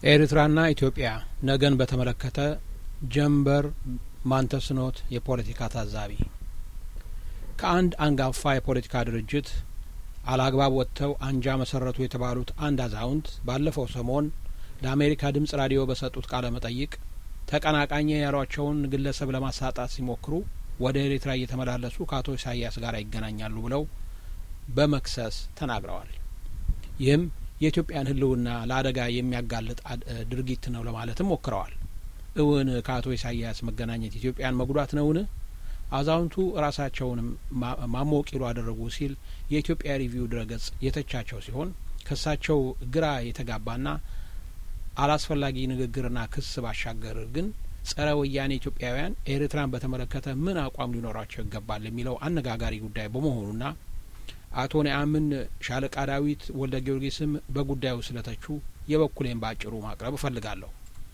ኤርትራና ኢትዮጵያ ነገን በተመለከተ ጀንበር ማንተስኖት የፖለቲካ ታዛቢ ከአንድ አንጋፋ የፖለቲካ ድርጅት አላግባብ ወጥተው አንጃ መሰረቱ የተባሉት አንድ አዛውንት ባለፈው ሰሞን ለአሜሪካ ድምጽ ራዲዮ በሰጡት ቃለ መጠይቅ ተቀናቃኝ ያሏቸውን ግለሰብ ለማሳጣት ሲሞክሩ ወደ ኤርትራ እየተመላለሱ ከአቶ ኢሳያስ ጋር ይገናኛሉ ብለው በመክሰስ ተናግረዋል። ይህም የኢትዮጵያን ሕልውና ለአደጋ የሚያጋልጥ ድርጊት ነው ለማለትም ሞክረዋል። እውን ከአቶ ኢሳያስ መገናኘት ኢትዮጵያን መጉዳት ነውን? አዛውንቱ ራሳቸውንም ማሞቂሉ አደረጉ ሲል የኢትዮጵያ ሪቪው ድረገጽ የተቻቸው ሲሆን ከሳቸው ግራ የተጋባና አላስፈላጊ ንግግርና ክስ ባሻገር ግን ጸረ ወያኔ ኢትዮጵያውያን ኤርትራን በተመለከተ ምን አቋም ሊኖራቸው ይገባል የሚለው አነጋጋሪ ጉዳይ በመሆኑና አቶ ነአምን ሻለቃ ዳዊት ወልደ ጊዮርጊስም በጉዳዩ ስለተቹ የበኩሌን በአጭሩ ማቅረብ እፈልጋለሁ።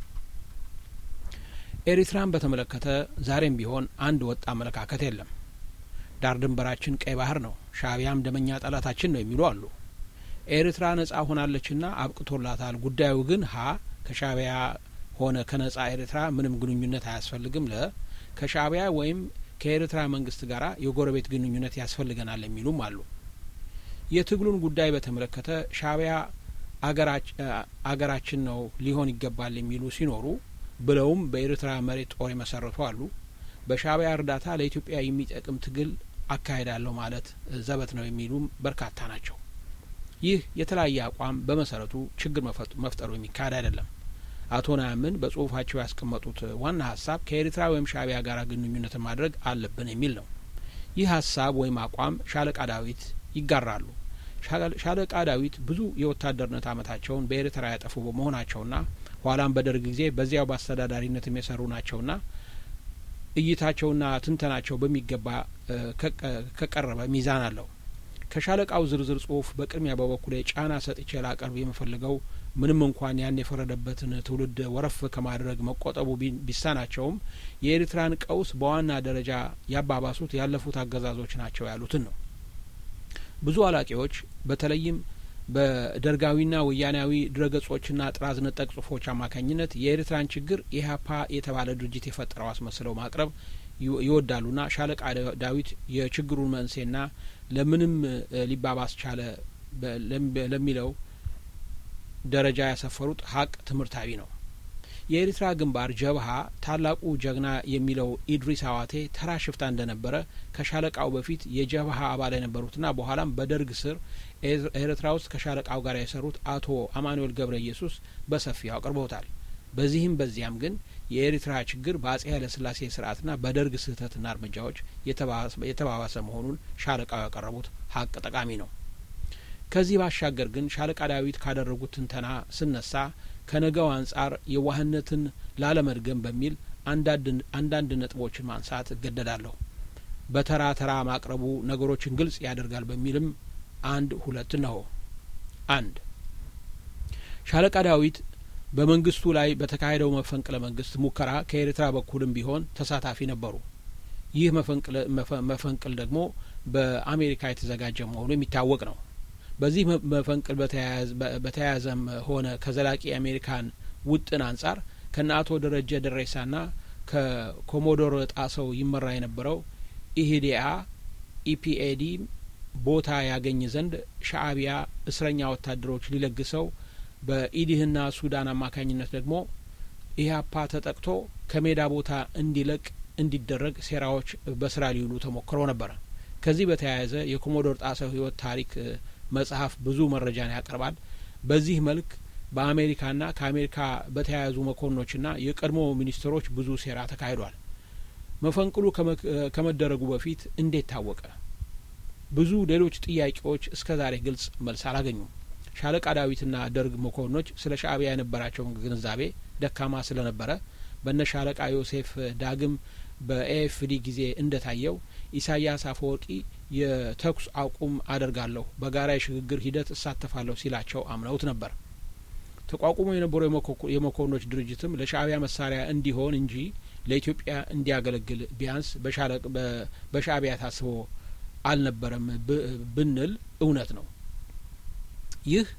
ኤሪትራን በተመለከተ ዛሬም ቢሆን አንድ ወጥ አመለካከት የለም። ዳር ድንበራችን ቀይ ባህር ነው፣ ሻእቢያም ደመኛ ጠላታችን ነው የሚሉ አሉ። ኤርትራ ነጻ ሆናለችና አብቅቶላታል። ጉዳዩ ግን ሀ ከሻእቢያ ሆነ ከነጻ ኤርትራ ምንም ግንኙነት አያስፈልግም፣ ለ ከሻእቢያ ወይም ከኤርትራ መንግስት ጋር የጎረቤት ግንኙነት ያስፈልገናል የሚሉም አሉ። የትግሉን ጉዳይ በተመለከተ ሻእቢያ አገራችን ነው ሊሆን ይገባል የሚሉ ሲኖሩ ብለውም በኤርትራ መሬት ጦር የመሰረቱ አሉ። በሻእቢያ እርዳታ ለኢትዮጵያ የሚጠቅም ትግል አካሄዳለሁ ማለት ዘበት ነው የሚሉም በርካታ ናቸው። ይህ የተለያየ አቋም በመሰረቱ ችግር መፍጠሩ የሚካሄድ አይደለም። አቶ ናያምን በጽሁፋቸው ያስቀመጡት ዋና ሀሳብ ከኤርትራ ወይም ሻእቢያ ጋር ግንኙነትን ማድረግ አለብን የሚል ነው። ይህ ሀሳብ ወይም አቋም ሻለቃ ዳዊት ይጋራሉ። ሻለቃ ዳዊት ብዙ የወታደርነት አመታቸውን በኤርትራ ያጠፉ በመሆናቸውና ኋላም በደርግ ጊዜ በዚያው በአስተዳዳሪነት የሚሰሩ ናቸውና እይታቸውና ትንተናቸው በሚገባ ከቀረበ ሚዛን አለው። ከሻለቃው ዝርዝር ጽሁፍ በቅድሚያ በበኩሌ ጫና ሰጥቼ ላቀርብ የምፈልገው ምንም እንኳን ያን የፈረደበትን ትውልድ ወረፍ ከማድረግ መቆጠቡ ቢሳናቸውም የኤርትራን ቀውስ በዋና ደረጃ ያባባሱት ያለፉት አገዛዞች ናቸው ያሉትን ነው። ብዙ አላቂዎች በተለይም በደርጋዊና ወያናዊ ድረገጾችና ጥራዝ ነጠቅ ጽሁፎች አማካኝነት የኤርትራን ችግር ኢህአፓ የተባለ ድርጅት የፈጠረው አስመስለው ማቅረብ ይወዳሉና ሻለቃ ዳዊት የችግሩን መንስኤና ለምንም ሊባባስ ቻለ ለሚለው ደረጃ ያሰፈሩት ሀቅ ትምህርታዊ ነው። የኤርትራ ግንባር ጀብሀ ታላቁ ጀግና የሚለው ኢድሪስ አዋቴ ተራ ሽፍታ እንደነበረ ከሻለቃው በፊት የጀብሀ አባል የነበሩትና በኋላም በደርግ ስር ኤርትራ ውስጥ ከሻለቃው ጋር የሰሩት አቶ አማኑኤል ገብረ ኢየሱስ በሰፊው አቅርበውታል። በዚህም በዚያም ግን የኤርትራ ችግር በአጼ ኃይለስላሴ ስርዓትና በደርግ ስህተትና እርምጃዎች የተባባሰ መሆኑን ሻለቃው ያቀረቡት ሀቅ ጠቃሚ ነው። ከዚህ ባሻገር ግን ሻለቃ ዳዊት ካደረጉት ትንተና ስነሳ ከነገው አንጻር የዋህነትን ላለመድገም በሚል አንዳንድ ነጥቦችን ማንሳት እገደዳለሁ። በተራ ተራ ማቅረቡ ነገሮችን ግልጽ ያደርጋል በሚልም አንድ ሁለት ነው። አንድ ሻለቃ ዳዊት በመንግስቱ ላይ በተካሄደው መፈንቅለ መንግስት ሙከራ ከኤርትራ በኩልም ቢሆን ተሳታፊ ነበሩ። ይህ መፈንቅል ደግሞ በአሜሪካ የተዘጋጀ መሆኑ የሚታወቅ ነው። በዚህ መፈንቅል በተያያዘም ሆነ ከዘላቂ የአሜሪካን ውጥን አንጻር ከነ አቶ ደረጀ ደሬሳና ከኮሞዶር ጣሰው ይመራ የነበረው ኢሂዲአ ኢፒኤዲ ቦታ ያገኝ ዘንድ ሻእቢያ እስረኛ ወታደሮች ሊለግሰው በኢዲህና ሱዳን አማካኝነት ደግሞ ኢህአፓ ተጠቅቶ ከሜዳ ቦታ እንዲለቅ እንዲደረግ ሴራዎች በስራ ሊውሉ ተሞክሮ ነበረ። ከዚህ በተያያዘ የኮሞዶር ጣሰው ህይወት ታሪክ መጽሐፍ ብዙ መረጃን ያቀርባል። በዚህ መልክ በአሜሪካና ከአሜሪካ በተያያዙ መኮንኖችና የቀድሞ ሚኒስትሮች ብዙ ሴራ ተካሂዷል። መፈንቅሉ ከመደረጉ በፊት እንዴት ታወቀ? ብዙ ሌሎች ጥያቄዎች እስከ ዛሬ ግልጽ መልስ አላገኙም። ሻለቃ ዳዊትና ደርግ መኮንኖች ስለ ሻእቢያ የነበራቸውን ግንዛቤ ደካማ ስለነበረ በነ ሻለቃ ዮሴፍ ዳግም በኤኤፍዲ ጊዜ እንደታየው ኢሳያስ አፈወርቂ የተኩስ አቁም አደርጋለሁ፣ በጋራ የሽግግር ሂደት እሳተፋለሁ ሲላቸው አምነውት ነበር። ተቋቁሞ የነበረው የመኮንኖች ድርጅትም ለሻእቢያ መሳሪያ እንዲሆን እንጂ ለኢትዮጵያ እንዲያገለግል ቢያንስ በሻእቢያ ታስቦ አልነበረም ብንል እውነት ነው። ይህ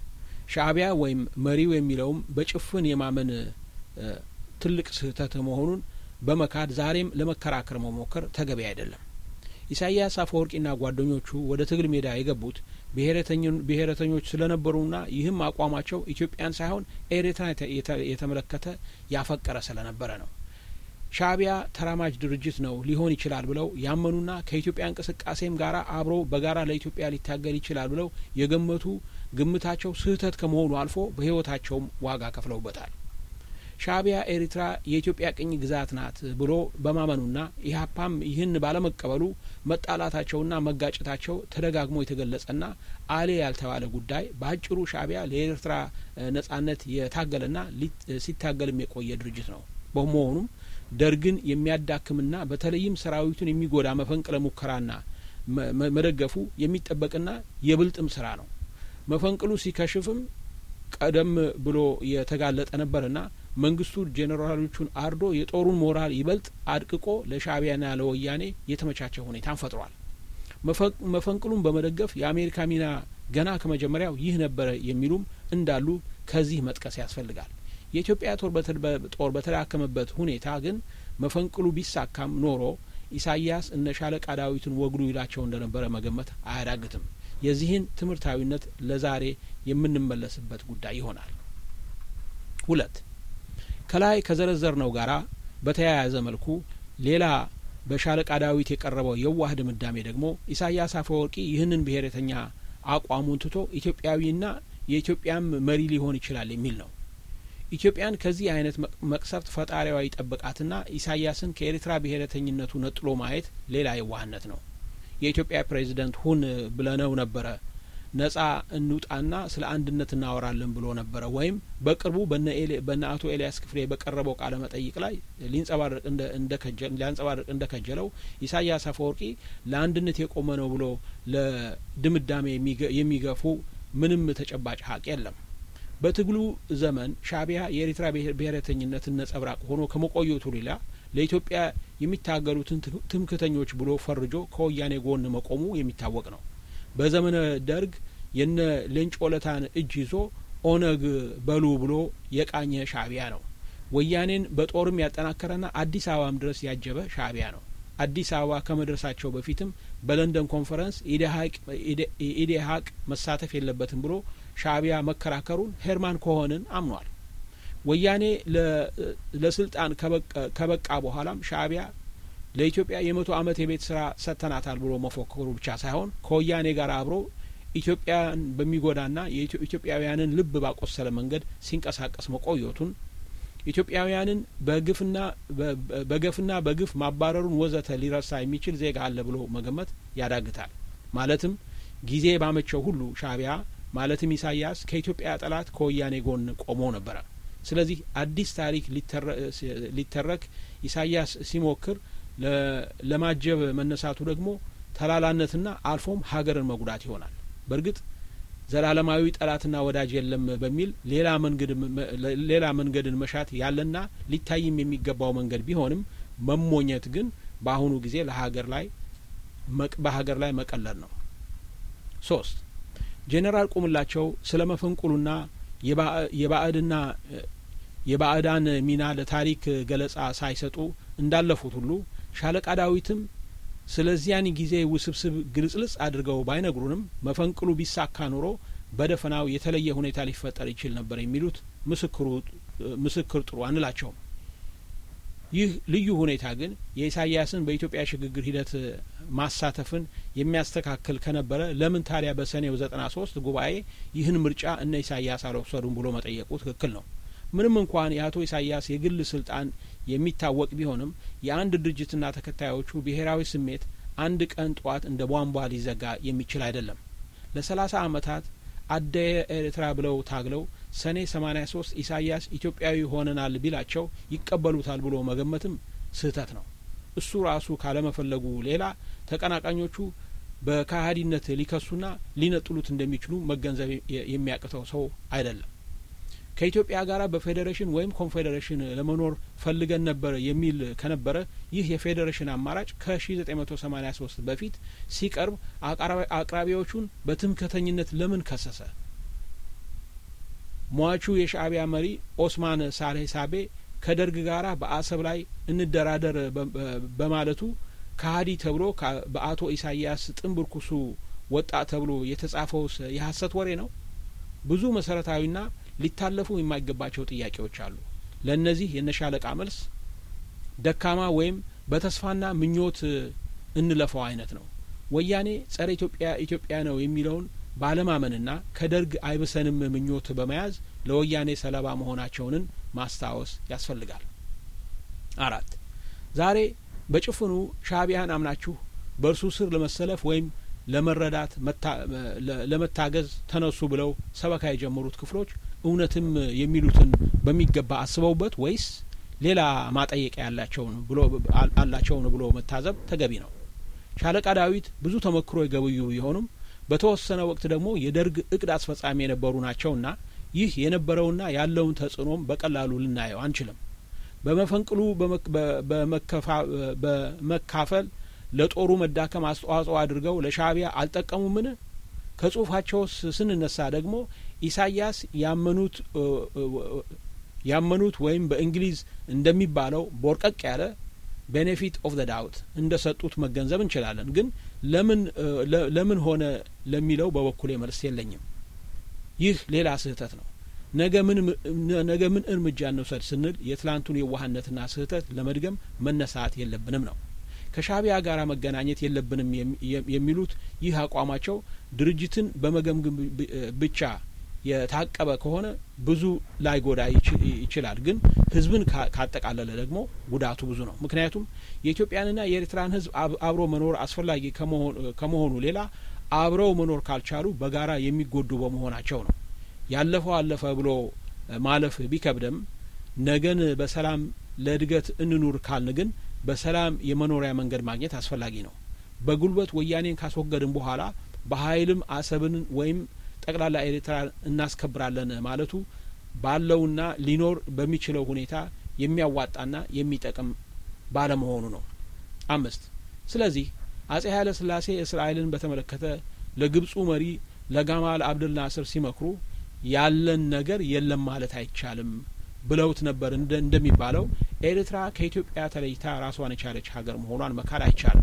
ሻእቢያ ወይም መሪው የሚለውም በጭፍን የማመን ትልቅ ስህተት መሆኑን በመካድ ዛሬም ለመከራከር መሞከር ተገቢ አይደለም። ኢሳያስ አፈወርቂና ጓደኞቹ ወደ ትግል ሜዳ የገቡት ብሔረተኞች ስለነበሩና ይህም አቋማቸው ኢትዮጵያን ሳይሆን ኤርትራን የተመለከተ ያፈቀረ ስለነበረ ነው። ሻእቢያ ተራማጅ ድርጅት ነው ሊሆን ይችላል ብለው ያመኑና ከኢትዮጵያ እንቅስቃሴም ጋር አብሮ በጋራ ለኢትዮጵያ ሊታገል ይችላል ብለው የገመቱ ግምታቸው ስህተት ከመሆኑ አልፎ በሕይወታቸውም ዋጋ ከፍለውበታል። ሻእቢያ ኤርትራ የኢትዮጵያ ቅኝ ግዛት ናት ብሎ በማመኑና ኢህአፓም ይህን ባለመቀበሉ መጣላታቸውና መጋጨታቸው ተደጋግሞ የተገለጸና አሌ ያልተባለ ጉዳይ በአጭሩ ሻእቢያ ለኤርትራ ነጻነት የታገለና ሲታገልም የቆየ ድርጅት ነው። በመሆኑም ደርግን የሚያዳክምና በተለይም ሰራዊቱን የሚጎዳ መፈንቅለ ሙከራና መደገፉ የሚጠበቅና የብልጥም ስራ ነው። መፈንቅሉ ሲከሽፍም ቀደም ብሎ የተጋለጠ ነበርና መንግስቱ ጄኔራሎቹን አርዶ የጦሩን ሞራል ይበልጥ አድቅቆ ለሻእቢያና ለወያኔ የተመቻቸ ሁኔታን ፈጥሯል። መፈንቅሉን በመደገፍ የአሜሪካ ሚና ገና ከመጀመሪያው ይህ ነበረ የሚሉም እንዳሉ ከዚህ መጥቀስ ያስፈልጋል። የኢትዮጵያ ጦር በተዳከመበት ሁኔታ ግን መፈንቅሉ ቢሳካም ኖሮ ኢሳያስ እነ ሻለቃ ዳዊትን ወግዱ ይላቸው እንደነበረ መገመት አያዳግትም። የዚህን ትምህርታዊነት ለዛሬ የምንመለስበት ጉዳይ ይሆናል። ሁለት ከላይ ከዘረዘርነው ጋራ በተያያዘ መልኩ ሌላ በሻለቃ ዳዊት የቀረበው የዋህ ድምዳሜ ደግሞ ኢሳያስ አፈወርቂ ይህንን ብሔረተኛ አቋሙን ትቶ ኢትዮጵያዊና የኢትዮጵያም መሪ ሊሆን ይችላል የሚል ነው። ኢትዮጵያን ከዚህ አይነት መቅሰፍት ፈጣሪዋ ይጠብቃትና ኢሳያስን ከኤርትራ ብሔረተኝነቱ ነጥሎ ማየት ሌላ የዋህነት ነው። የኢትዮጵያ ፕሬዚደንት ሁን ብለነው ነበረ ነጻ እንውጣና ስለ አንድነት እናወራለን ብሎ ነበረ። ወይም በቅርቡ በነ አቶ ኤልያስ ክፍሌ በቀረበው ቃለ መጠይቅ ላይ ሊንጸባረቅ ሊያንጸባርቅ እንደ ከጀለው ኢሳያስ አፈወርቂ ለአንድነት የቆመ ነው ብሎ ለድምዳሜ የሚገፉ ምንም ተጨባጭ ሀቅ የለም። በትግሉ ዘመን ሻእቢያ የኤርትራ ብሔረተኝነትን ነጸብራቅ ሆኖ ከመቆየቱ ሌላ ለኢትዮጵያ የሚታገሉትን ትምክተኞች ብሎ ፈርጆ ከወያኔ ጎን መቆሙ የሚታወቅ ነው። በዘመነ ደርግ የነ ሌንጮ ለታን እጅ ይዞ ኦነግ በሉ ብሎ የቃኘ ሻእቢያ ነው። ወያኔን በጦርም ያጠናከረና አዲስ አበባም ድረስ ያጀበ ሻእቢያ ነው። አዲስ አበባ ከመድረሳቸው በፊትም በለንደን ኮንፈረንስ ኢዴሀቅ መሳተፍ የለበትም ብሎ ሻእቢያ መከራከሩን ሄርማን ኮሆንን አምኗል። ወያኔ ለስልጣን ከበቃ በኋላም ሻእቢያ ለኢትዮጵያ የመቶ ዓመት የቤት ስራ ሰጥተናታል ብሎ መፎከሩ ብቻ ሳይሆን ከወያኔ ጋር አብሮ ኢትዮጵያን በሚጎዳና የኢትዮጵያውያንን ልብ ባቆሰለ መንገድ ሲንቀሳቀስ መቆየቱን ኢትዮጵያውያንን በግፍና በገፍና በግፍ ማባረሩን ወዘተ ሊረሳ የሚችል ዜጋ አለ ብሎ መገመት ያዳግታል። ማለትም ጊዜ ባመቸው ሁሉ ሻእቢያ ማለትም ኢሳያስ ከኢትዮጵያ ጠላት ከወያኔ ጎን ቆሞ ነበረ። ስለዚህ አዲስ ታሪክ ሊተረክ ኢሳያስ ሲሞክር ለማጀብ መነሳቱ ደግሞ ተላላነትና አልፎም ሀገርን መጉዳት ይሆናል። በእርግጥ ዘላለማዊ ጠላትና ወዳጅ የለም በሚል ሌላ መንገድን መሻት ያለና ሊታይም የሚገባው መንገድ ቢሆንም መሞኘት ግን በአሁኑ ጊዜ ለሀገር ላይ በሀገር ላይ መቀለድ ነው። ሶስት ጄኔራል ቁምላቸው ስለ መፈንቁሉና የባዕድና የባዕዳን ሚና ለታሪክ ገለጻ ሳይሰጡ እንዳለፉት ሁሉ ሻለቃ ዳዊትም ስለዚያን ጊዜ ውስብስብ ግልጽልጽ አድርገው ባይነግሩንም መፈንቅሉ ቢሳካ ኖሮ በደፈናው የተለየ ሁኔታ ሊፈጠር ይችል ነበር የሚሉት ምስክር ጥሩ አንላቸውም። ይህ ልዩ ሁኔታ ግን የኢሳያስን በኢትዮጵያ ሽግግር ሂደት ማሳተፍን የሚያስተካክል ከነበረ ለምን ታዲያ በሰኔው ዘጠና ሶስት ጉባኤ ይህን ምርጫ እነ ኢሳያስ አልወሰዱም ብሎ መጠየቁ ትክክል ነው። ምንም እንኳን የአቶ ኢሳያስ የግል ስልጣን የሚታወቅ ቢሆንም የአንድ ድርጅትና ተከታዮቹ ብሔራዊ ስሜት አንድ ቀን ጠዋት እንደ ቧንቧ ሊዘጋ የሚችል አይደለም። ለሰላሳ አመታት አደየ ኤርትራ ብለው ታግለው ሰኔ ሰማኒያ ሶስት ኢሳያስ ኢትዮጵያዊ ሆነናል ቢላቸው ይቀበሉታል ብሎ መገመትም ስህተት ነው። እሱ ራሱ ካለመፈለጉ ሌላ ተቀናቃኞቹ በካሀዲነት ሊከሱና ሊነጥሉት እንደሚችሉ መገንዘብ የሚያቅተው ሰው አይደለም። ከኢትዮጵያ ጋር በፌዴሬሽን ወይም ኮንፌዴሬሽን ለመኖር ፈልገን ነበር የሚል ከነበረ ይህ የፌዴሬሽን አማራጭ ከሺ ዘጠኝ መቶ ሰማኒያ ሶስት በፊት ሲቀርብ አቅራቢዎቹን በትምክህተኝነት ለምን ከሰሰ? ሟቹ የሻእቢያ መሪ ኦስማን ሳሌህ ሳቤ ከደርግ ጋራ በአሰብ ላይ እንደራደር በማለቱ ከሀዲ ተብሎ በአቶ ኢሳያስ ጥንብርኩሱ ወጣ ተብሎ የተጻፈውስ የሀሰት ወሬ ነው? ብዙ መሰረታዊና ሊታለፉ የማይገባቸው ጥያቄዎች አሉ። ለእነዚህ የነሻለቃ መልስ ደካማ ወይም በተስፋና ምኞት እንለፈው አይነት ነው። ወያኔ ጸረ ኢትዮጵያ ኢትዮጵያ ነው የሚለውን ባለማመንና ከደርግ አይብሰንም ምኞት በመያዝ ለወያኔ ሰለባ መሆናቸውንን ማስታወስ ያስፈልጋል። አራት ዛሬ በጭፍኑ ሻእቢያን አምናችሁ በእርሱ ስር ለመሰለፍ ወይም ለመረዳት ለመታገዝ ተነሱ ብለው ሰበካ የጀመሩት ክፍሎች እውነትም የሚሉትን በሚገባ አስበውበት ወይስ ሌላ ማጠየቂያ ያላቸውን ብሎ አላቸውን ብሎ መታዘብ ተገቢ ነው። ሻለቃ ዳዊት ብዙ ተመክሮ የገበዩ ቢሆኑም በተወሰነ ወቅት ደግሞ የደርግ እቅድ አስፈጻሚ የነበሩ ናቸውና ይህ የነበረውና ያለውን ተጽዕኖም በቀላሉ ልናየው አንችልም። በመፈንቅሉ በመካፈል ለጦሩ መዳከም አስተዋጽኦ አድርገው ለሻእቢያ አልጠቀሙምን? ከጽሁፋቸውስ ስንነሳ ደግሞ ኢሳያስ ያመኑት ያመኑት ወይም በእንግሊዝ እንደሚባለው ቦርቀቅ ያለ ቤኔፊት ኦፍ ዘ ዳውት እንደ ሰጡት መገንዘብ እንችላለን። ግን ለምን ለምን ሆነ ለሚለው በበኩሌ መልስ የለኝም። ይህ ሌላ ስህተት ነው። ነገ ምን ነገ ምን እርምጃ እንውሰድ ስንል የትላንቱን የዋህነትና ስህተት ለመድገም መነሳት የለብንም ነው። ከሻእቢያ ጋር መገናኘት የለብንም የሚሉት ይህ አቋማቸው ድርጅትን በመገምገም ብቻ የታቀበ ከሆነ ብዙ ላይጎዳ ይችላል። ግን ሕዝብን ካጠቃለለ ደግሞ ጉዳቱ ብዙ ነው። ምክንያቱም የኢትዮጵያንና የኤርትራን ሕዝብ አብሮ መኖር አስፈላጊ ከመሆኑ ሌላ አብረው መኖር ካልቻሉ በጋራ የሚጎዱ በመሆናቸው ነው። ያለፈው አለፈ ብሎ ማለፍ ቢከብደም ነገን በሰላም ለእድገት እንኑር ካልን ግን በሰላም የመኖሪያ መንገድ ማግኘት አስፈላጊ ነው። በጉልበት ወያኔን ካስወገድን በኋላ በኃይልም አሰብን ወይም ጠቅላላ ኤርትራ እናስከብራለን ማለቱ ባለውና ሊኖር በሚችለው ሁኔታ የሚያዋጣና የሚጠቅም ባለመሆኑ ነው። አምስት ስለዚህ አጼ ኃይለ ሥላሴ እስራኤልን በተመለከተ ለግብፁ መሪ ለጋማል አብደል ናስር ሲመክሩ ያለን ነገር የለም ማለት አይቻልም ብለውት ነበር። እንደሚባለው ኤርትራ ከኢትዮጵያ ተለይታ ራሷን የቻለች ሀገር መሆኗን መካድ አይቻልም።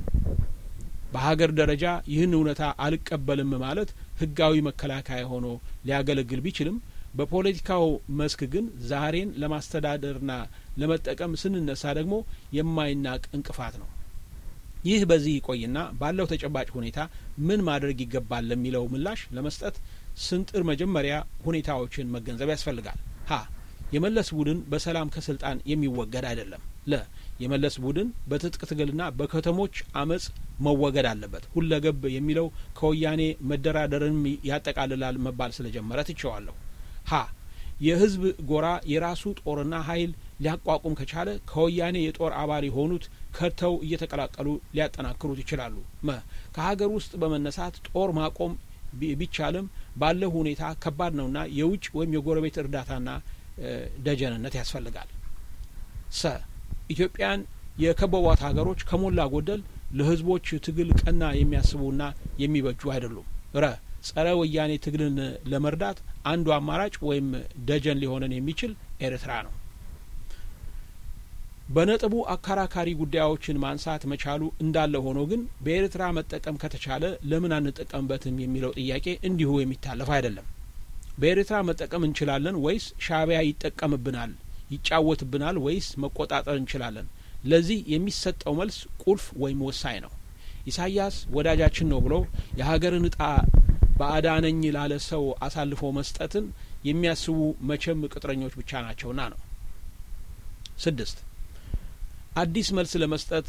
በሀገር ደረጃ ይህን እውነታ አልቀበልም ማለት ሕጋዊ መከላከያ ሆኖ ሊያገለግል ቢችልም በፖለቲካው መስክ ግን ዛሬን ለማስተዳደርና ለመጠቀም ስንነሳ ደግሞ የማይናቅ እንቅፋት ነው። ይህ በዚህ ይቆይና ባለው ተጨባጭ ሁኔታ ምን ማድረግ ይገባል ለሚለው ምላሽ ለመስጠት ስንጥር መጀመሪያ ሁኔታዎችን መገንዘብ ያስፈልጋል። ሀ የመለስ ቡድን በሰላም ከስልጣን የሚወገድ አይደለም። ለ የመለስ ቡድን በትጥቅ ትግልና በከተሞች አመጽ መወገድ አለበት። ሁለገብ የሚለው ከወያኔ መደራደርንም ያጠቃልላል መባል ስለጀመረ ትቸዋለሁ። ሀ የህዝብ ጎራ የራሱ ጦርና ኃይል ሊያቋቁም ከቻለ ከወያኔ የጦር አባል የሆኑት ከድተው እየተቀላቀሉ ሊያጠናክሩት ይችላሉ። መ ከሀገር ውስጥ በመነሳት ጦር ማቆም ቢቻልም ባለው ሁኔታ ከባድ ነውና የውጭ ወይም የጎረቤት እርዳታና ደጀንነት ያስፈልጋል። ሰ ኢትዮጵያን የከበቧት ሀገሮች ከሞላ ጎደል ለህዝቦች ትግል ቀና የሚያስቡና የሚበጁ አይደሉም። ረ ጸረ ወያኔ ትግልን ለመርዳት አንዱ አማራጭ ወይም ደጀን ሊሆነን የሚችል ኤርትራ ነው። በነጥቡ አከራካሪ ጉዳዮችን ማንሳት መቻሉ እንዳለ ሆኖ ግን በኤርትራ መጠቀም ከተቻለ ለምን አንጠቀምበትም የሚለው ጥያቄ እንዲሁ የሚታለፍ አይደለም። በኤርትራ መጠቀም እንችላለን ወይስ ሻእቢያ ይጠቀምብናል፣ ይጫወትብናል ወይስ መቆጣጠር እንችላለን? ለዚህ የሚሰጠው መልስ ቁልፍ ወይም ወሳኝ ነው። ኢሳያስ ወዳጃችን ነው ብሎ የሀገርን እጣ ባዕዳነኝ ላለ ሰው አሳልፎ መስጠትን የሚያስቡ መቼም ቅጥረኞች ብቻ ናቸውና ነው። ስድስት አዲስ መልስ ለመስጠት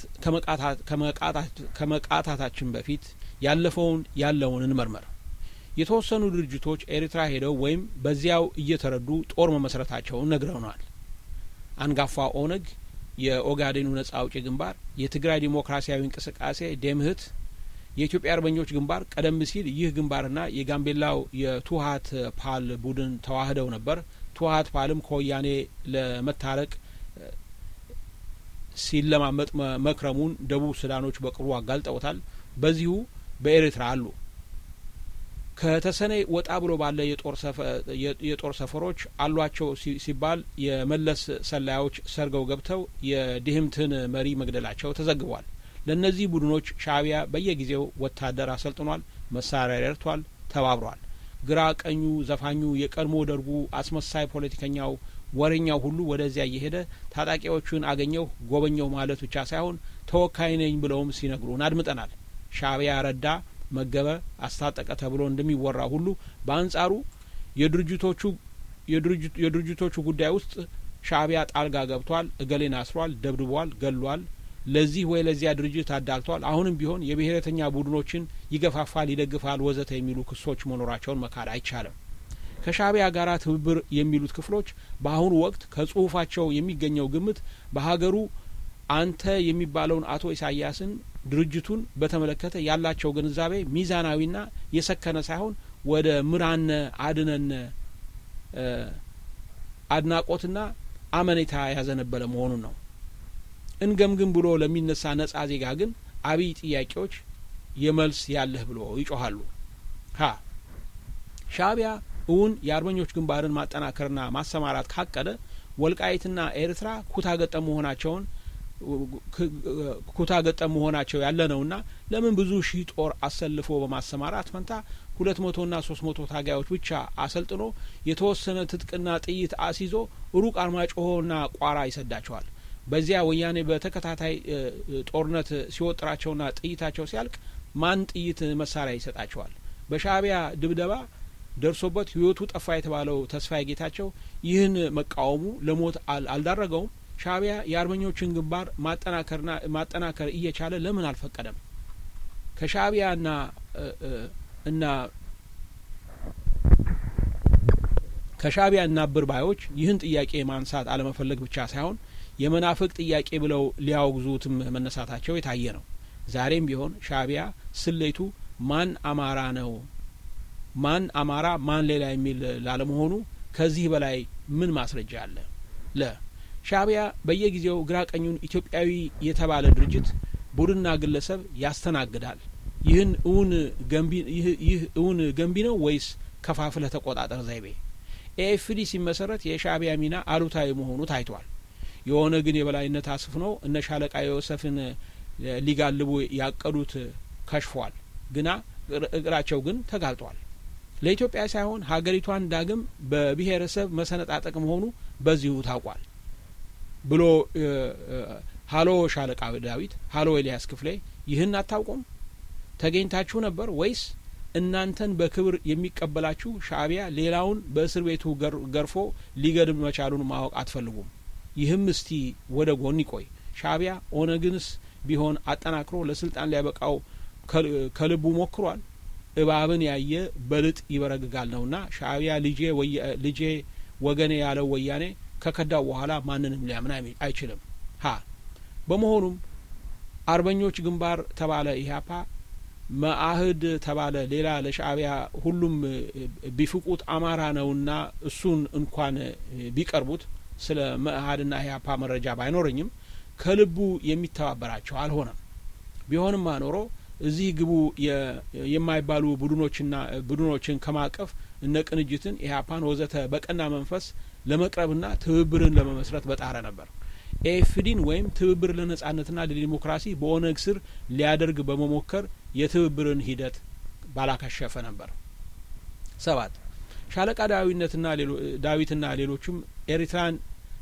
ከመቃታታችን በፊት ያለፈውን ያለውን እንመርመር። የተወሰኑ ድርጅቶች ኤርትራ ሄደው ወይም በዚያው እየተረዱ ጦር መመስረታቸውን ነግረውናል። አንጋፋ ኦነግ፣ የኦጋዴኑ ነጻ አውጪ ግንባር፣ የትግራይ ዲሞክራሲያዊ እንቅስቃሴ ደምህት፣ የኢትዮጵያ አርበኞች ግንባር ቀደም ሲል ይህ ግንባርና የጋምቤላው የቱሀት ፓል ቡድን ተዋህደው ነበር። ቱሀት ፓልም ከወያኔ ለመታረቅ ሲለማመጥ መክረሙን ደቡብ ሱዳኖች በቅርቡ አጋልጠውታል። በዚሁ በኤርትራ አሉ። ከተሰነይ ወጣ ብሎ ባለ የጦር ሰፈሮች አሏቸው ሲባል የመለስ ሰላዮች ሰርገው ገብተው የድህምትን መሪ መግደላቸው ተዘግቧል። ለእነዚህ ቡድኖች ሻእቢያ በየጊዜው ወታደር አሰልጥኗል፣ መሳሪያ ረድቷል፣ ተባብሯል። ግራ ቀኙ፣ ዘፋኙ፣ የቀድሞ ደርጉ አስመሳይ ፖለቲከኛው፣ ወሬኛው ሁሉ ወደዚያ እየሄደ ታጣቂዎቹን አገኘሁ ጎበኘሁ ማለት ብቻ ሳይሆን ተወካይ ነኝ ብለውም ሲነግሩን አድምጠናል። ሻእቢያ ረዳ መገበ አስታጠቀ ተብሎ እንደሚወራ ሁሉ በአንጻሩ የድርጅቶቹ የድርጅቶቹ ጉዳይ ውስጥ ሻእቢያ ጣልቃ ገብቷል፣ እገሌን አስሯል፣ ደብድቧል፣ ገሏል፣ ለዚህ ወይ ለዚያ ድርጅት አዳልቷል፣ አሁንም ቢሆን የብሔረተኛ ቡድኖችን ይገፋፋል፣ ይደግፋል፣ ወዘተ የሚሉ ክሶች መኖራቸውን መካድ አይቻልም። ከሻእቢያ ጋር ትብብር የሚሉት ክፍሎች በአሁኑ ወቅት ከጽሁፋቸው የሚገኘው ግምት በሀገሩ አንተ የሚባለውን አቶ ኢሳያስን ድርጅቱን በተመለከተ ያላቸው ግንዛቤ ሚዛናዊና የሰከነ ሳይሆን ወደ ምራነ አድነነ አድናቆትና አመኔታ ያዘነበለ መሆኑን ነው። እንገምግም ብሎ ለሚነሳ ነጻ ዜጋ ግን አብይ ጥያቄዎች የመልስ ያለህ ብሎ ይጮኻሉ። ሀ ሻእቢያ እውን የአርበኞች ግንባርን ማጠናከርና ማሰማራት ካቀደ ወልቃይትና ኤርትራ ኩታ ገጠም መሆናቸውን ኩታ ገጠም መሆናቸው ያለ ነውና ለምን ብዙ ሺህ ጦር አሰልፎ በማሰማራት ፈንታ ሁለት መቶና ሶስት መቶ ታጋዮች ብቻ አሰልጥኖ የተወሰነ ትጥቅና ጥይት አስይዞ ሩቅ አርማጭሆና ቋራ ይሰዳቸዋል። በዚያ ወያኔ በተከታታይ ጦርነት ሲወጥራቸውና ጥይታቸው ሲያልቅ ማን ጥይት መሳሪያ ይሰጣቸዋል? በሻእቢያ ድብደባ ደርሶበት ሕይወቱ ጠፋ የተባለው ተስፋዬ ጌታቸው ይህን መቃወሙ ለሞት አልዳረገውም? ሻእቢያ የአርበኞችን ግንባር ማጠናከርና ማጠናከር እየቻለ ለምን አልፈቀደም? ከሻእቢያና እና ከሻእቢያ እና አብር ባዮች ይህን ጥያቄ ማንሳት አለመፈለግ ብቻ ሳይሆን የመናፍቅ ጥያቄ ብለው ሊያወግዙትም መነሳታቸው የታየ ነው። ዛሬም ቢሆን ሻእቢያ ስሌቱ ማን አማራ ነው ማን አማራ ማን ሌላ የሚል ላለመሆኑ ከዚህ በላይ ምን ማስረጃ አለ? ለ ሻእቢያ በየጊዜው ግራ ቀኙን ኢትዮጵያዊ የተባለ ድርጅት ቡድንና ግለሰብ ያስተናግዳል። ይህን እውን ገንቢ ይህ እውን ገንቢ ነው ወይስ ከፋፍለህ ተቆጣጠር ዘይቤ? ኤኤፍዲ ሲመሰረት የሻእቢያ ሚና አሉታዊ መሆኑ ታይቷል። የኦነግን የበላይነት አስፍነው እነ ሻለቃ ዮሰፍን ሊጋልቡ ያቀዱት ከሽፏል። ግና እግራቸው ግን ተጋልጧል። ለኢትዮጵያ ሳይሆን ሀገሪቷን ዳግም በብሔረሰብ መሰነጣጠቅ መሆኑ በዚሁ ታውቋል ብሎ ሀሎ ሻለቃ ዳዊት፣ ሀሎ ኤልያስ ክፍሌ ይህን አታውቁም? ተገኝታችሁ ነበር ወይስ እናንተን በክብር የሚቀበላችሁ ሻእቢያ ሌላውን በእስር ቤቱ ገርፎ ሊገድም መቻሉን ማወቅ አትፈልጉም? ይህም እስቲ ወደ ጎን ይቆይ። ሻእቢያ ኦነግንስ ቢሆን አጠናክሮ ለስልጣን ሊያበቃው ከልቡ ሞክሯል። እባብን ያየ በልጥ ይበረግጋል ነውና ሻእቢያ ልጄ ልጄ ወገኔ ያለው ወያኔ ከከዳው በኋላ ማንንም ሊያምን አይችልም። ሀ በመሆኑም አርበኞች ግንባር ተባለ ኢህአፓ፣ መአህድ ተባለ ሌላ ለሻእቢያ ሁሉም ቢፍቁት አማራ ነውና እሱን እንኳን ቢቀርቡት ስለ መአህድና ኢህአፓ መረጃ ባይኖረኝም ከልቡ የሚተባበራቸው አልሆነም። ቢሆንም አኖሮ እዚህ ግቡ የማይባሉ ቡድኖችና ቡድኖችን ከማቀፍ እነ ቅንጅትን፣ ኢህአፓን ወዘተ በቀና መንፈስ ለመቅረብና ትብብርን ለመመስረት በጣረ ነበር። ኤኤፍዲን ወይም ትብብር ለነጻነትና ለዲሞክራሲ በኦነግ ስር ሊያደርግ በመሞከር የትብብርን ሂደት ባላከሸፈ ነበር። ሰባት ሻለቃ ዳዊነትና ዳዊትና ሌሎችም ኤርትራን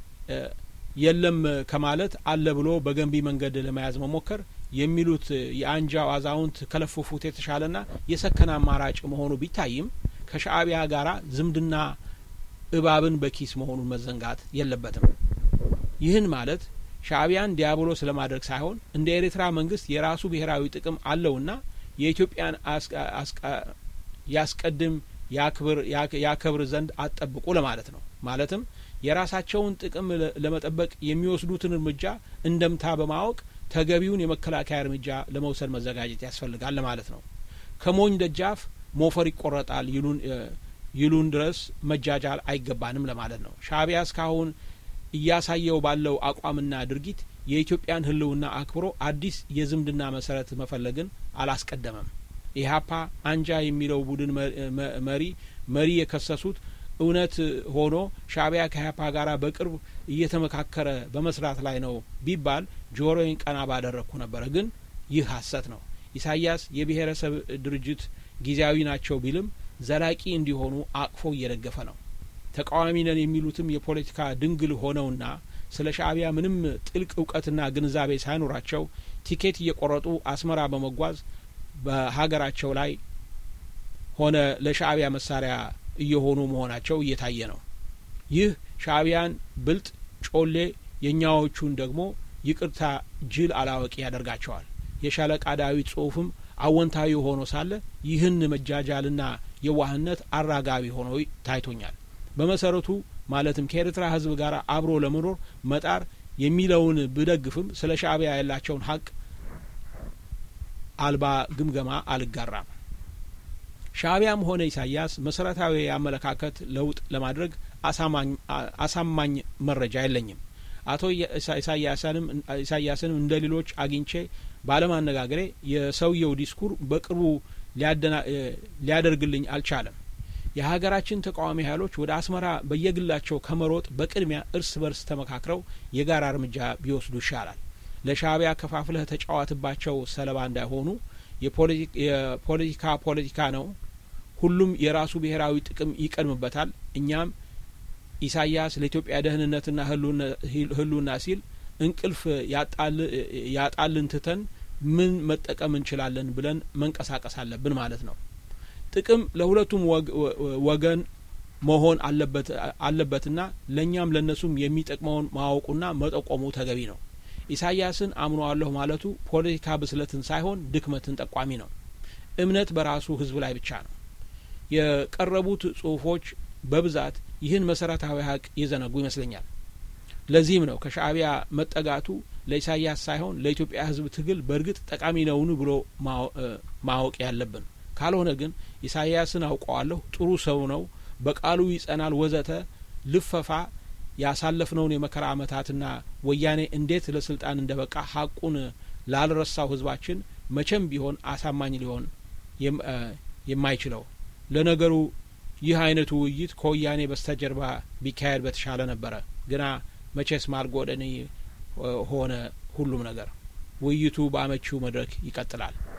የለም ከማለት አለ ብሎ በገንቢ መንገድ ለመያዝ መሞከር የሚሉት የአንጃው አዛውንት ከለፈፉት የተሻለና የሰከነ አማራጭ መሆኑ ቢታይም ከሻእቢያ ጋር ዝምድና እባብን በኪስ መሆኑን መዘንጋት የለበትም። ይህን ማለት ሻእቢያን ዲያብሎስ ለማድረግ ሳይሆን እንደ ኤርትራ መንግስት የራሱ ብሔራዊ ጥቅም አለውና የኢትዮጵያን ያስቀድም ያከብር ዘንድ አትጠብቁ ለማለት ነው። ማለትም የራሳቸውን ጥቅም ለመጠበቅ የሚወስዱትን እርምጃ እንደምታ በማወቅ ተገቢውን የመከላከያ እርምጃ ለመውሰድ መዘጋጀት ያስፈልጋል ለማለት ነው። ከሞኝ ደጃፍ ሞፈር ይቆረጣል ይሉን ድረስ መጃጃል አይገባንም ለማለት ነው። ሻእቢያ እስካሁን እያሳየው ባለው አቋምና ድርጊት የኢትዮጵያን ሕልውና አክብሮ አዲስ የዝምድና መሰረት መፈለግን አላስቀደመም። ኢህአፓ አንጃ የሚለው ቡድን መሪ መሪ የከሰሱት እውነት ሆኖ ሻእቢያ ከኢህአፓ ጋር በቅርብ እየተመካከረ በመስራት ላይ ነው ቢባል ጆሮዬን ቀና ባደረግኩ ነበረ። ግን ይህ ሀሰት ነው። ኢሳያስ የብሔረሰብ ድርጅት ጊዜያዊ ናቸው ቢልም ዘላቂ እንዲሆኑ አቅፎ እየደገፈ ነው። ተቃዋሚ ነን የሚሉትም የፖለቲካ ድንግል ሆነውና ስለ ሻእቢያ ምንም ጥልቅ እውቀትና ግንዛቤ ሳይኖራቸው ቲኬት እየቆረጡ አስመራ በመጓዝ በሀገራቸው ላይ ሆነ ለሻእቢያ መሳሪያ እየሆኑ መሆናቸው እየታየ ነው። ይህ ሻእቢያን ብልጥ ጮሌ፣ የእኛዎቹን ደግሞ ይቅርታ ጅል አላዋቂ ያደርጋቸዋል። የሻለቃ ዳዊት ጽሁፍም አወንታዊ ሆኖ ሳለ ይህን መጃጃልና የዋህነት አራጋቢ ሆኖ ታይቶኛል። በመሰረቱ ማለትም ከኤርትራ ሕዝብ ጋር አብሮ ለመኖር መጣር የሚለውን ብደግፍም ስለ ሻእቢያ ያላቸውን ሀቅ አልባ ግምገማ አልጋራም። ሻእቢያም ሆነ ኢሳያስ መሰረታዊ የአመለካከት ለውጥ ለማድረግ አሳማኝ መረጃ የለኝም። አቶ ኢሳያስንም እንደ ሌሎች አግኝቼ ባለማነጋገሬ የሰውየው ዲስኩር በቅርቡ ሊያደርግልኝ አልቻለም። የሀገራችን ተቃዋሚ ኃይሎች ወደ አስመራ በየግላቸው ከመሮጥ በቅድሚያ እርስ በርስ ተመካክረው የጋራ እርምጃ ቢወስዱ ይሻላል። ለሻእቢያ ከፋፍለህ ተጫዋትባቸው ሰለባ እንዳይሆኑ። የፖለቲካ ፖለቲካ ነው። ሁሉም የራሱ ብሔራዊ ጥቅም ይቀድምበታል። እኛም ኢሳያስ ለኢትዮጵያ ደህንነትና ህልውና ሲል እንቅልፍ ያጣልን ትተን ምን መጠቀም እንችላለን ብለን መንቀሳቀስ አለብን ማለት ነው። ጥቅም ለሁለቱም ወገን መሆን አለበትና ለእኛም ለእነሱም የሚጠቅመውን ማወቁና መጠቆሙ ተገቢ ነው። ኢሳያስን አምነዋለሁ ማለቱ ፖለቲካ ብስለትን ሳይሆን ድክመትን ጠቋሚ ነው። እምነት በራሱ ህዝብ ላይ ብቻ ነው። የቀረቡት ጽሁፎች በብዛት ይህን መሰረታዊ ሀቅ የዘነጉ ይመስለኛል። ለዚህም ነው ከሻእቢያ መጠጋቱ ለኢሳያስ ሳይሆን ለኢትዮጵያ ህዝብ ትግል በእርግጥ ጠቃሚ ነውን ብሎ ማወቅ ያለብን። ካልሆነ ግን ኢሳያስን አውቀዋለሁ፣ ጥሩ ሰው ነው፣ በቃሉ ይጸናል፣ ወዘተ ልፈፋ ያሳለፍነውን የመከራ ዓመታትና ወያኔ እንዴት ለስልጣን እንደ በቃ ሀቁን ላልረሳው ህዝባችን መቼም ቢሆን አሳማኝ ሊሆን የማይችለው። ለነገሩ ይህ አይነቱ ውይይት ከወያኔ በስተጀርባ ቢካሄድ በተሻለ ነበረ። ግና መቼስ ማልጎደኒ ሆነ ሁሉም ነገር። ውይይቱ በአመቺው መድረክ ይቀጥላል።